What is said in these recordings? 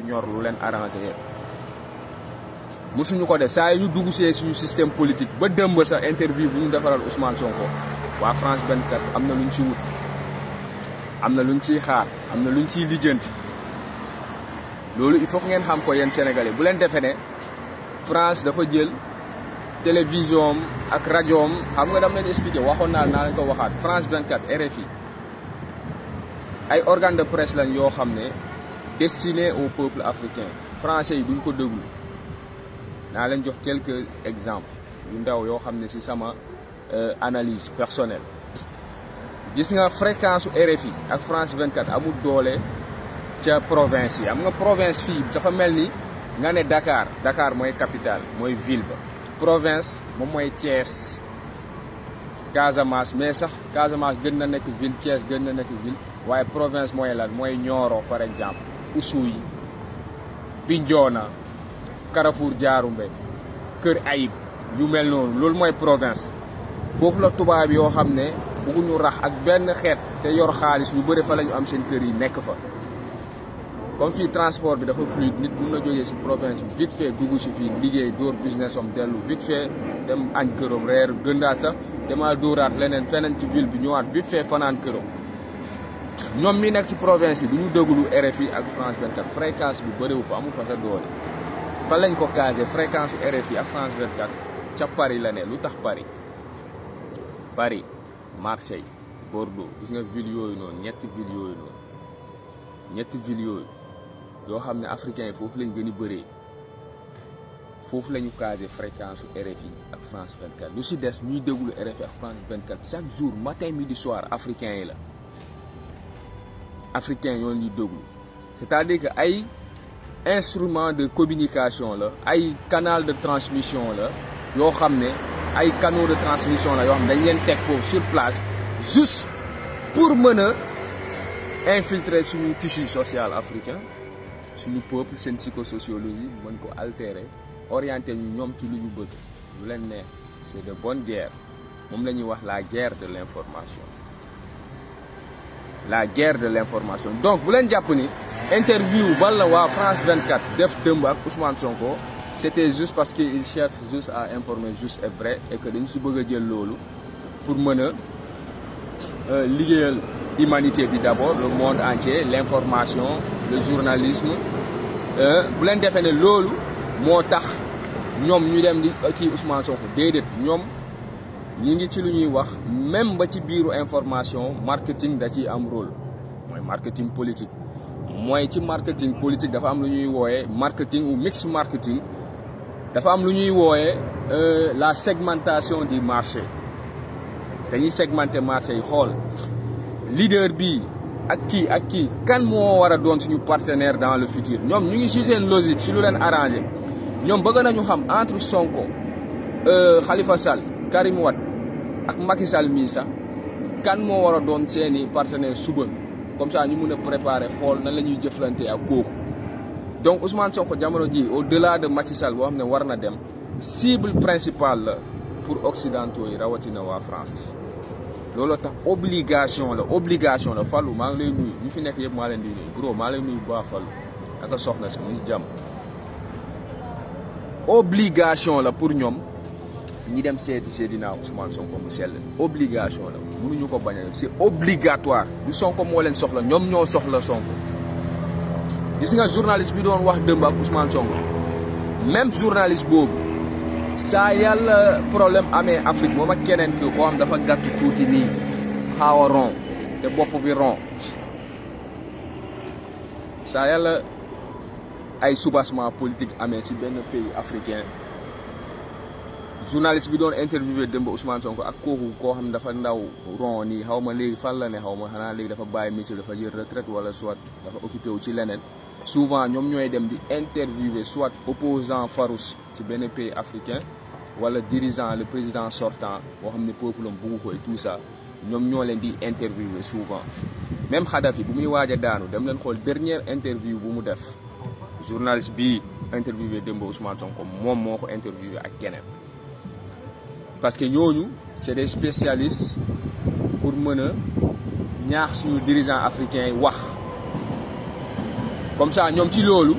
ñor lu leen arrangé musuñu ko def saa yi ñu dugg see suñu système politique ba dëmb sax interview bu ñu defaral Ousmane Sonko waa France 24 am na luñ ci wut am na luñ ciy xaar am na luñ ciy lijjanti loolu il faut que ngeen xam ko yéen sénégalais bu leen defee ne France dafa jël télévision am ak rajo am xam nga dama leen expliqué waxoon naa naa leen ko waxaat France 24 RFI ay organe de presse lañ yoo xam ne destiné au peuple africain français yi duñ ko déglu naa leen jox quelques exemples yu ndaw yoo xam ne ci sama analyse personnelle gis nga fréquence su RFI ak France 24 amul doole ca province yi am nga province fii dafa mel ni nga ne Dakar Dakar mooy capitale mooy ville ba province moom mooy Thiès Casamance mais sax Casamance gën na nekk ville Thiès gën na nekk ville waaye province mooy lan mooy Nioro par exemple Oussouye Bignona Carrefour Diaroumbé Kër Ayib yu mel noonu loolu mooy province foofu la tubaab yoo xam ne bëgguñu rax ak benn xeet te yor xaalis ñu bëri fa la ñu am seen kër yi nekk fa comme fii transport bi dafa fluide nit mun na jógee si province bi vite fait dugg si fii liggéey dóor business am dellu vite fait dem añ këram reer gëndaat sax demaa dóoraat leneen feneen ci ville bi ñëwaat vite fait fanaan këram ñoom mi nekk si province yi du ñu déglu RFI ak France 24 fréquence bi bëriwu fa amu fa sa doole fan lañ ko casé fréquence RFI ak France 24 ca Paris la ne lu tax Paris Paris Marseille Bordeaux gis nga ville yooyu noonu ñetti ville yooyu noonu ñetti ville yooyu yoo xam ne africains yi foofu lañ gën a bëree foofu la ñu casé fréquence su RFI ak France 24 lu si des ñuy déglu RFI ak France 24 chaque jour matin midi soir africains yi la africains ñoo ñuy déglu c'est-à-dire que ay instrument de communication la ay canal de transmission la yoo xam ne ay canaux de transmission la yoo xam ne dañ leen teg foofu sur place juste pour mën a infiltrer suñu tissu social africain suñu peuple seen psychosociologie mën ko altérer orienter ñu ñoom ci lu ñu bëgg lu leen neex c'est de bonne guerre moom la ñuy wax la guerre de l'information la guerre de l'information donc bu leen jàpp ni interview bal la waa France 24 def dëmb ak Ousmane Sonko c'était juste parce que il cherche juste à informer juste et vrai et que dañu si bëgg a jël loolu pour mën a liggéeyal humanité bi d'abord le monde entier l'information le journalisme bu leen defee ne loolu moo tax ñoom ñu dem di kii Ousmane Sonko déedéet ñoom ñi ngi ci lu ñuy wax même ba ci biiru information marketing da ciy am rôle mooy marketing politique mooy ci marketing politique dafa am lu ñuy wooyee marketing ou mix marketing dafa am lu ñuy wooyee la segmentation du marché dañuy segmenter marché yi xool leader bi ak kii ak kii kan moo war a doon suñu partenaire dans le futur ñoom ñu ngi ci seen logique ci lu leen arrangé ñoom bëgg nañu xam entre Sonko Khalifa Sall Karim Wade ak Macky Sall mii sax kan moo war a doon seeni partenaire suba comme ça ñu mun a préparer xool nan la ñuy jëflante ak kooku donc Ousmane Sonko jamono ji au delà de Macky Sall boo xam ne war na dem cible principale la pour occidentaux yi rawatina waa France looloo tax obligation la obligation la Fallou maa ngi lay nuyu ñu fi nekk yëpp maa leen di nuyu bro maa lay nuyu bu baax Fallou naka soxna si mu ngi jàmm obligation la pour ñoom ñi dem seeti Seydina Ousmane Sonko mu sell obligation la mënuñu ko bañ a c'est obligatoire du Sonko moo leen soxla ñoom ñoo soxla Sonko gis nga journaliste bi doon wax dëmb ak Ousmane Sonko même journaliste boobu saa yàlla problème amee Afrique moom ak keneen ki koo xam dafa gàtt tuuti nii xaaw a rond te bopp bi rond saa yàlla ay soubassement politique amee ci benn pays africain journaliste bi doon interviewé dëmb Ousmane Sonko ak kooku koo xam ne dafa ndaw rond nii xaw ma léegi fan la ne xaw ma xanaa léegi dafa bàyyi métier dafa jël retraite wala soit dafa occupé wu ci leneen souvent ñoom ñooy dem di interviewer soit opposant farouche ci benn pays africain wala dirigeant le président sortant boo xam ne peuple am bugg ko et tout ça ñoom ñoo leen di interviewer souvent même Kadhafi bu muy waaj a daanu dem leen xool dernière interview bu mu def journaliste bi interviewé démb Ousmane Sonko moom moo ko interviewé ak keneen parce que ñooñu c'est des spécialistes pour mën a ñaax suñu dirigeants africains yi wax comme ça ñoom ci loolu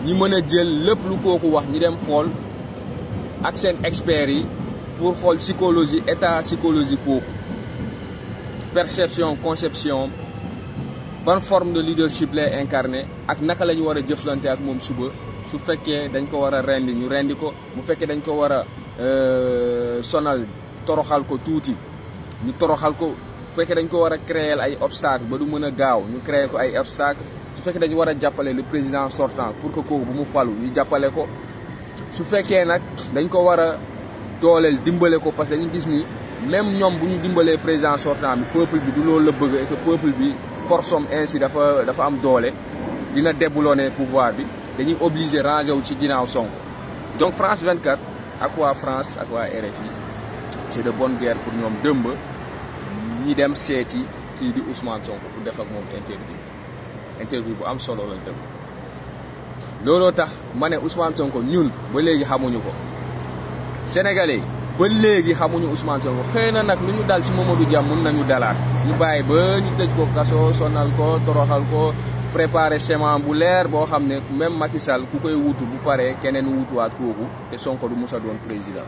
ñi mën a jël lépp lu kooku wax ñi dem xool ak seen experts yi pour xool psychologie état psychologie kooku perception conception ban forme de leadership lay incarné ak naka la ñu war a jëflante ak moom suba su fekkee dañ ko war a rendi ñu rendi ko bu fekkee dañ ko war a sonal toroxal ko tuuti ñu toroxal ko bu fekkee dañ ko war a créer ay obstacle ba du mën a gaaw ñu créer ko ay obstacle su fekkee dañu war a jàppale le président sortant pour que kooku bu mu falu ñu jàppale ko su fekkee nag dañ ko war a dooleel dimbale ko parce que dañu gis ni même ñoom bu ñu dimbalee président sortant bi peuple bi du loolu la bëgg et que peuple bi force am ainsi dafa dafa am doole dina déboulonner pouvoir bi dañuy obligé ranger wu ci ginnaaw Sonko donc France 24 ak waa France ak waa RFI c'est de bonne guerre pour ñoom dëmb ñi dem seeti kii di Ousmane Sonko pour def ak moom interview interview bu am solo lañ def looloo tax ma ne Ousmane Sonko ñun ba léegi xamuñu ko sénégalais ba léegi xamuñu Ousmane Sonko xëy na nag lu ñu dal ci Mamadou Dia mun nañu dalaat ñu bàyyi ba ñu tëj ko kaso sonal ko toroxal ko préparer schéma bu leer boo xam ne même Macky Sall ku koy wutu bu paree keneen wutuwaat kooku te Sonko du musa doon président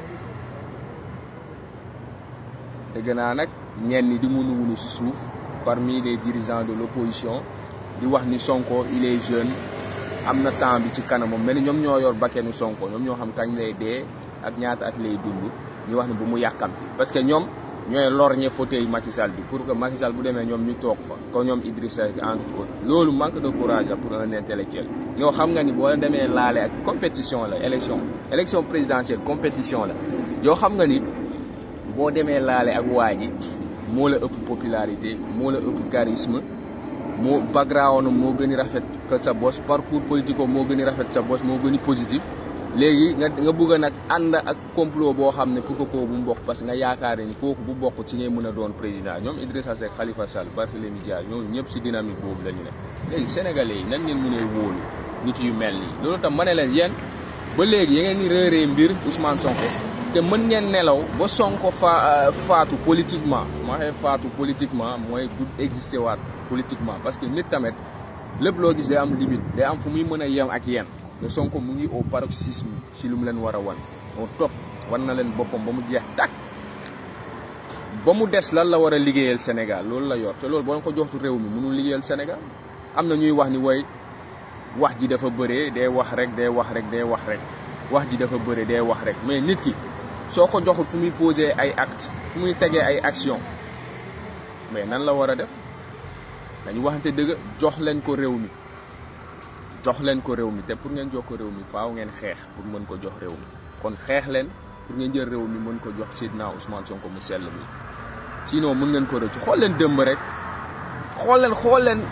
dégg naa nag ñenn ñi di munu wunu ci suuf parmi les dirigeants de l'opposition di wax ni Sonko il est jeune am na temps bi ci kanamam mel ni ñoom ñoo yor bakkenu Sonko ñoom ñoo xam kañ lay dee ak ñaata at lay dund ñu wax ni bu mu yàkkamti parce que ñoom ñooy lorñe fauteuil Macky Sall bi pour que Macky Sall bu demee ñoom ñu toog fa ko ñoom Idrissa Seck entre autres loolu manque de courage la pour un intellectuel ñoo xam nga ni boo la demee laale ak compétition la élection élection présidentielle compétition la yoo xam nga ni boo demee laale ak waa ji moo la ëpp popularité moo la ëpp charisme moo background moo gën a rafet que sa bos parcours politico moo gën a rafet sa bos moo gën a positif léegi nga nga bëgg a nag ànd ak complot boo xam ne pour que kooku bu mu bokk parce que nga yaakaar ni kooku bu bokk ci ngay mën a doon président ñoom Idrissa Seck Khalifa Sall Barthélémy Dias ñoom ñëpp si dynamique boobu la ñu ne léegi sénégalais yi nan ngeen mënee wóolu nit yu mel nii loolu tam ma ne leen yéen ba léegi ya ngeen ni réeree mbir Ousmane Sonko te mën ngeen nelaw ba Sonko fa faatu politiquement su ma waxee faatu politiquement mooy du existé waat politiquement parce que nit tamit lépp loo gis day am limite day am fu muy mën a yem ak yéen te Sonko mu ngi au paroxysme si lu mu leen war a wan au top wan na leen boppam ba mu jeex tàkk ba mu des lan la war a liggéeyal Sénégal loolu la yor te loolu boo ko joxtu réew mi mënul liggéeyal Sénégal am na ñuy wax ni woy wax ji dafa bëree day wax rek day wax rek day wax rek wax ji dafa bëre day wax rek mais nit ki soo ko joxul fu muy poser ay acte fu muy tegee ay action mais nan la war a def dañu waxante dëgg jox leen ko réew mi jox leen ko réew mi te pour ngeen jox ko réew mi faaw ngeen xeex pour mën ko jox réew mi kon xeex leen pour ngeen jël réew mi mën ko jox Seydina Ousmane Sonko mu sell mi sinon mën ngeen ko rëcc xool leen dëmb rek xool leen xool leen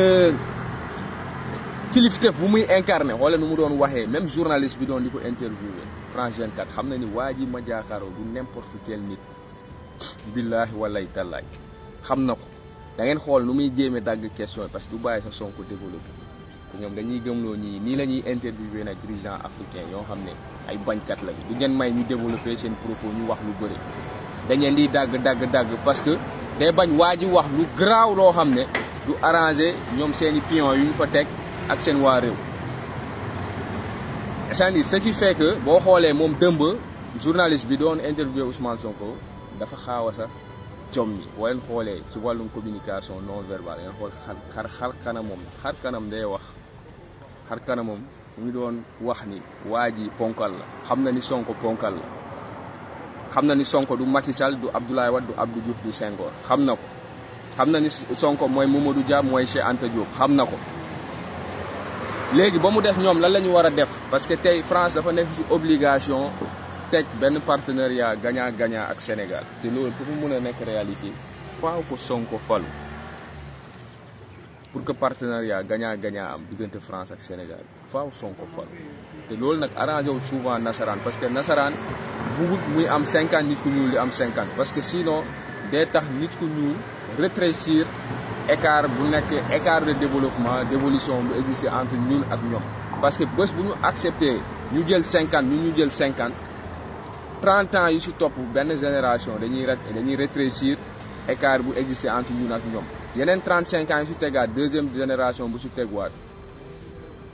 kilifteef bu muy incarné xool leen nu mu doon waxee même journaliste bi doon di ko interviewé France 24 xam na ni waa ji ma jaaxaaroo du n'importe quel nit billaahi wallahi tallaay xam na ko da ngeen xool nu muy jéeme dagg question yi parce que du bàyyi sa Sonko développé te ñoom dañuy gëmloo ñii nii la ñuy interviewé nag dirigeant africain yoo xam ne ay bañkat lañu du ngeen may ñu développé seen propos ñu wax lu bëri dañ leen di dagg dagg dagg parce que day bañ waa ji wax lu garaaw loo xam ne du arrangé ñoom seeni pion yu ñu fa teg ak seen waa réew c'est-à-dire ce qui fait que boo xoolee moom dëmb journaliste bi doon interviewé Ousmane Sonko dafa xaaw a sax jom mi boo leen xoolee si wàllum communication non verbale ngeen xool xar xar kanamam xar kanam day wax xar kanamam mu ngi doon wax ni waa ji ponkal la xam na ni Sonko ponkal la xam na ni Sonko du Macky Sall du Abdoulaye Wade du Abdou Diouf du Senghor xam na ko xam na ni Sonko mooy Mamadou Dia mooy Cheikh Anta Diop xam na ko léegi ba mu des ñoom lan la ñu war a def parce que tey France dafa nekk ci obligation teg benn partenariat gagnant gagnant ak Sénégal te loolu pour mu mën a nekk réalité faaw ko Sonko falu pour que partenariat gagnant gagnant am diggante France ak Sénégal faaw Sonko falu te loolu nag arrangé wu souvent nasaraan parce que nasaraan bugut muy am 50 nit ku ñuul di am 50 parce que sinon day tax nit ku ñuul rétrécir écart bu nekk écart de développement d'évolution bu existé entre ñun ak ñoom parce que bés bu ñu accepté ñu jël 50 ñun ñu jël 50 30 ans yu si topp benn génération dañuy dañuy rétrécir écart bu existé entre ñun ak ñoom yeneen 35 ans yu si tegaat deuxième génération bu si tegwaat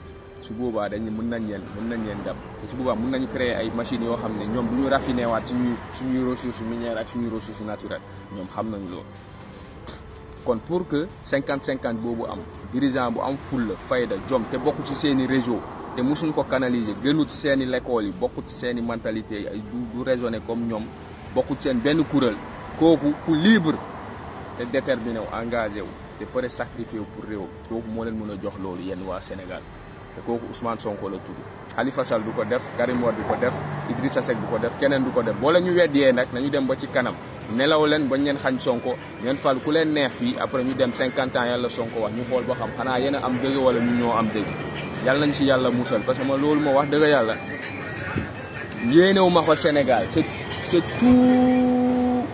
su boobaa dañ mën nañ leen mën nañ leen dab te su boobaa mën nañu créer ay machines yoo xam ne ñoom du ñu raffiné waat suñuy suñuy ressources minières ak suñuy ressources naturelles ñoom xam nañu loolu. kon pour que 50 50 boobu am dirigeant bu am fulla fayda jom te bokk ci seeni réseau te musuñ ko canaliser gënut ci seeni l'école yi bokk ci seeni mentalité yi du du raisonner comme ñoom bokk ci seen benn kuréel kooku ku libre te déterminé wu engagé wu te pare sacrifié wu pour réew kooku moo leen mën a jox loolu yéen waa Sénégal te kooku Ousmane Sonko la tudd Khalifa Sall du ko def Karim Wade du ko def Idrissa Seck du ko def keneen du ko def boo la ñu weddiyee nag nañu dem ba ci kanam nelaw leen bañ leen xañ Sonko ngeen fal ku leen neex fii après ñu dem 50 ans yàlla Sonko wax ñu xool ba xam xanaa yéen a am dëgg wala ñu ñoo am dëgg yàlla nañ ci yàlla musal parce que ma loolu ma wax dëgg yàlla yéenewu ma ko Sénégal c'est c'est tout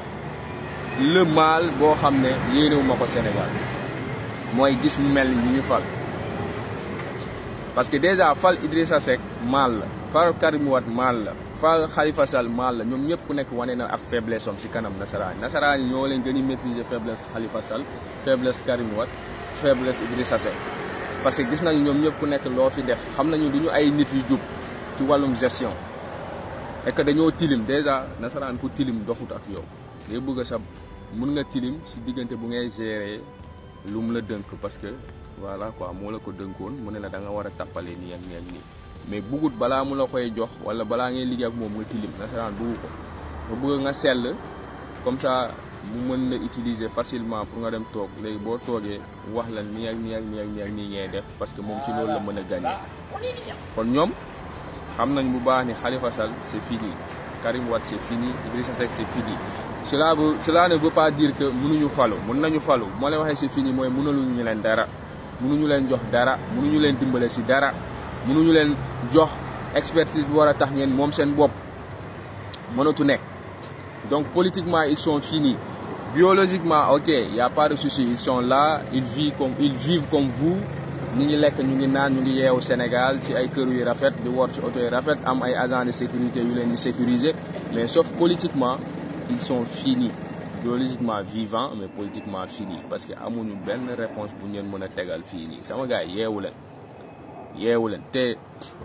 le mal boo xam ne yéenewu ma ko Sénégal mooy gis mu mel ni ñu ñu fal parce que déjà fal Idrissa Seck mal la fal Karim Wade mal la fal Khalifa Sall mal la ñoom ñëpp ku nekk wane na ak faiblesse am ci kanam nasaraan nasaraan yi ñoo leen gën a maîtriser faiblesse Khalifa Sall faiblesse Karim Wade faiblesse Idrissa Seck parce que gis nañu ñoom ñëpp ku nekk loo fi def xam nañu du ñu ay nit yu jub ci wàllum gestion et que dañoo tilim déjà nasaraan ku tilim doxut ak yow day bëgg sa mun nga tilim ci diggante bu ngay gérer lu mu la dënk parce que voilà quoi moo la ko dënkoon mu ne la da nga war a tappale nii ak nii ak nii mais bugut balaa mu la koy jox wala balaa ngay liggéey ak moom nga tilim nasaraan buggu ko nga bëgg nga sell comme ça mu mën la utiliser facilement pour nga dem toog léegi boo toogee wax la nii ak nii ak nii ak nii ak nii ngay def parce que moom ci loolu la mën a gagné kon ñoom xam nañ bu baax ni Khalifa Sall c'est fini Karim Wade c'est fini Idrissa Seck c'est fini cela veut cela ne veut pas dire que mënuñu falu mën nañu falu moo leen waxee c'est fini mooy mënaluñu leen dara mënuñu leen jox dara mënuñu leen dimbale ci dara mënuñu leen jox expertise bu war a tax ngeen moom seen bopp mënatu nekk donc politiquement ils sont finis biologiquement ok y a pas de souci ils sont là ils vivent comme ils vivent comme vous ñu ngi lekk ñu ngi naan ñu ngi yeewu Sénégal ci ay kër yu rafet di wor ci oto yu rafet am ay agents de sécurité yu leen di sécuriser mais sauf politiquement ils sont finis biologiquement vivants mais politiquement finis parce que amuñu benn réponse bu ngeen mën a tegal fii nii sama gars yi yeewu leen yeewu leen te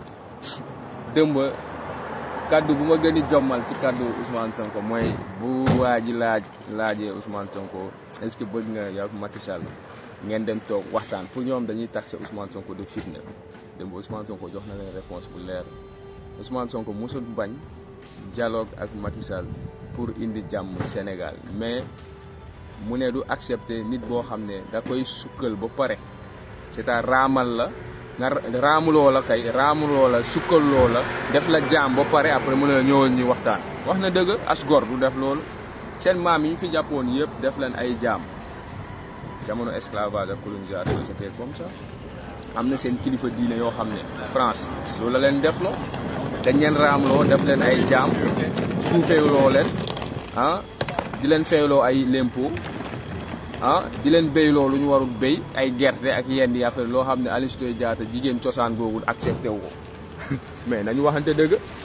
dëmb kaddu bu ma gën a jommal ci kaddu Ousmane Sonko mooy bu waa ji laaj laajee Ousmane Sonko est-ce que bëgg nga yow Macky Sall ngeen dem toog waxtaan pour ñoom dañuy taxé Ousmane Sonko de fitna démb Ousmane Sonko jox na leen réponse bu leer Ousmane Sonko mosul bañ dialogue ak Macky Sall pour indi jàmm Sénégal mais mu ne du accepter nit boo xam ne da koy sukkal ba pare c'est-à-dire raamal la nga raamuloo la kay raamuloo la sukkaloo la def la jaam ba pare après mu ne la ñëwal ñuy waxtaan wax na dëgg as gor du def loolu seen maam yi ñu fi jàppoon yëpp def leen ay jaam jamono esclavage ak colonisation c'était comme ça am na seen kilifa diine yoo xam ne France loolu la leen def loo dañ leen raamloo def leen ay jaam suufeeloo leen ah di leen feyloo ay lempo ah di leen béyloo lu ñu warul béy ay gerte ak yenn yi affaire loo xam ne Aline Sitoé Diatta jigéen cosaan googu accepté wu ko mais nañu waxante dëgg